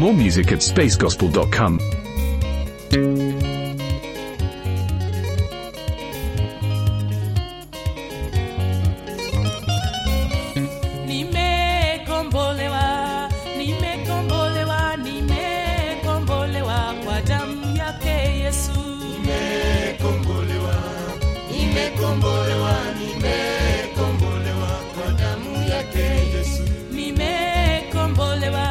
More music at spacegospel.com. Nimekombolewa, nimekombolewa, nimekombolewa kwa damu yake Yesu. nimekombolewa nimekombolewa nimekombolewa kwa damu yake yesu Nimekombolewa,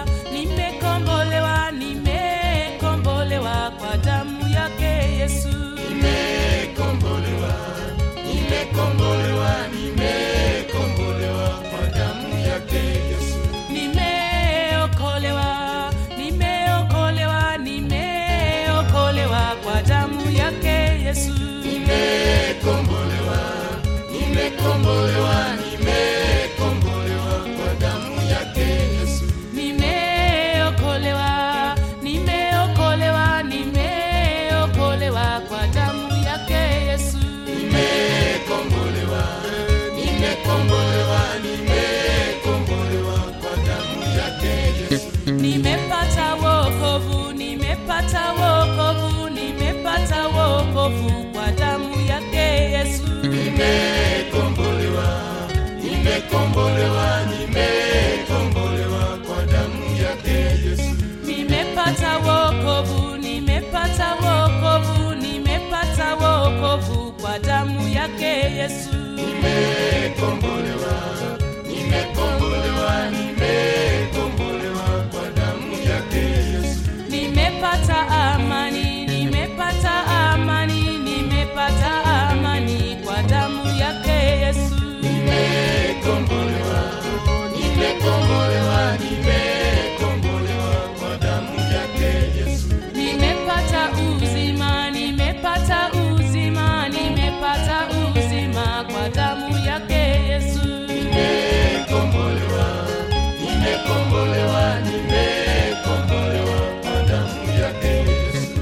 nimekombolewa, nimekombolewa kwa damu yake Yesu. nimekombolewa nimekombolewa nimekombolewa kwa damu yake yesu Nimeokolewa, nimeokolewa, nimeokolewa kwa damu yake Yesu. nimekombolewa nimekombolewa nimekombolewa kwa damu yake yesu Nimeokolewa, nimeokolewa, nimeokolewa kwa damu yake Yesu. nimekombolewa nimekombolewa nimekombolewa kwa damu yake yesu Nimepata wokovu, nimepata wokovu, nimepata wokovu kwa damu yake Yesu. nimekombolewa nimekombolewa nimekombolewa kwa damu yake yesu Nimepata wokovu, nimepata wokovu, nimepata wokovu kwa damu yake Yesu. nimekombolewa nimekombolewa nimekombolewa kwa damu yake yesu Nimepata amani, nimepata amani, nimepata amani kwa damu yake Yesu. nimekombolewa nimekombolewa nimekombolewa kwa damu yake yesu Nimepata uzima, nimepata uzima, nimepata uzima kwa damu yake Yesu. nimekombolewa nimekombolewa nimekombolewa kwa damu yake yesu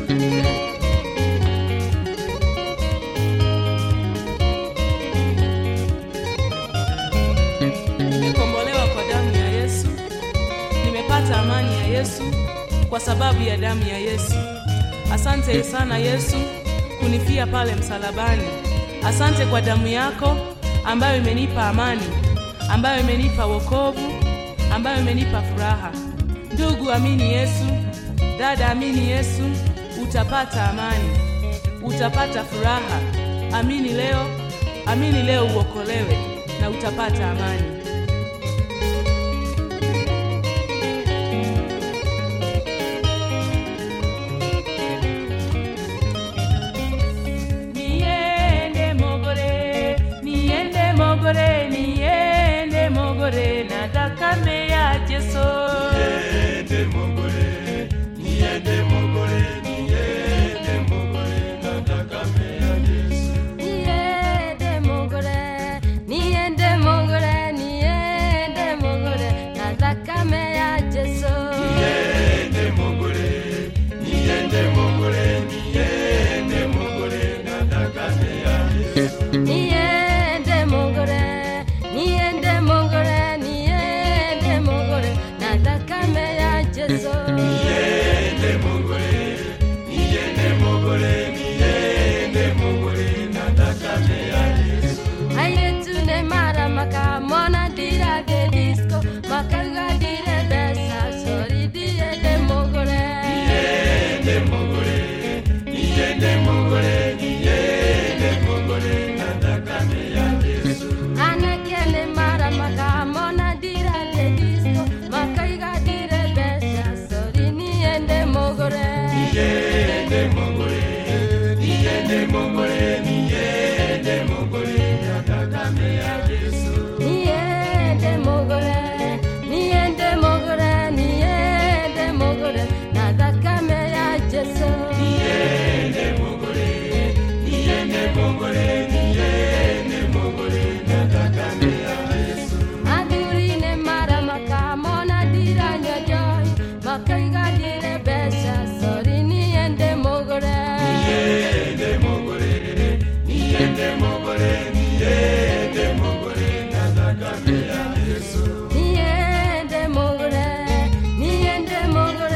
Nimekombolewa kwa damu ya Yesu. Nimepata amani ya Yesu kwa sababu ya damu ya Yesu. Asante sana Yesu kunifia pale msalabani. Asante kwa damu yako ambayo imenipa amani, ambayo imenipa wokovu, ambayo imenipa furaha. Ndugu, amini Yesu. Dada, amini Yesu, utapata amani, utapata furaha. Amini leo, amini leo uokolewe na utapata amani. Niende mogore, niende mogore, niende mogore, nataka mea Yesu. niende mogore niende mogore niende mogore nataka mea yesu Niende mogore, niende mogore, niende mogore, nataka mea Yesu. niende mogore niende mogore niende mogore nataka mea yesu Niende mogore, niende mogore, niende mogore, nataka mea Yesu. niende mogore niende mogore niende mogore nataka mea yesu Ailetu ne mara maka mona dira de disco, makaga dire besa, sorry dire de mogore. niende mogore niende mogore niende mogore nataka mea yesu Anakene mara maka mona dira de disco, makaiga dire besa, sorry niende mogore. niende mogore niende mogore niende mogore nataka mea yesu Niende mogore, niende mogore, niende mogore, nataka mea Yesu. niende mogore niende mogore niende mogore nataka mea yesu Aduri ne mara maka mona dira nyojoi, makaiga dire besa, sorry niende mogore. niende mogore niende mogore niende mogore nataka mea yesu Niende mogore, niende mogore.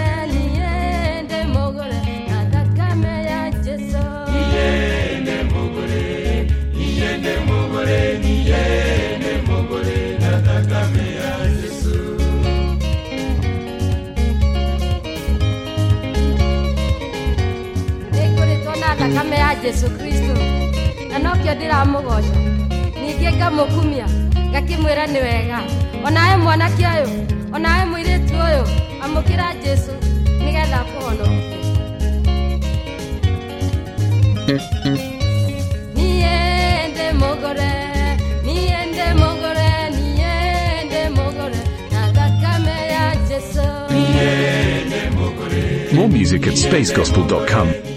jesu kristo na nokĩo ndĩramũgoca ningĩ ngamũkumia ngakĩmwĩra nĩ wega onawe mwanake ũyũ onawe mũirĩtu ũyũ amũkĩra jesu nĩgetha kũhonokia niĩ ndĩ mũgũre niĩ ndĩ mũgũre niĩ ndĩ mũgũre na thakame ya jesu More music at spacegospel.com.